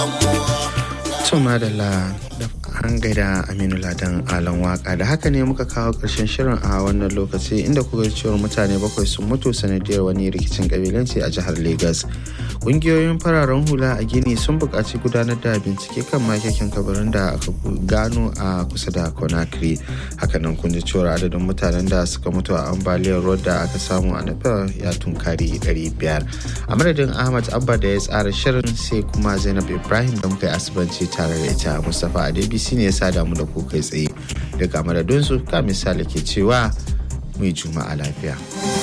To madalla da an gaida Aminu Ladan Alan Waka da haka ne muka kawo ƙarshen shirin a wannan lokaci inda kuka cewar mutane bakwai sun mutu sanadiyar wani rikicin kabilanci a jihar Legas. Ƙungiyoyin fararen hula a Gini sun buƙaci gudanar da bincike kan makekin kabarin da aka gano a kusa da Conakry. Hakanan kun ji cewar adadin mutanen da suka mutu a ambaliyar ruwa da aka samu a Nepal ya tunkari 500. A madadin Ahmad Abba da ya tsara shirin sai kuma Zainab Ibrahim da muka yi asibanci tare da ita Mustapha Adebisi ne ya sada mu da ku kai tsaye daga madadinsu ka misali ke cewa mai juma'a lafiya.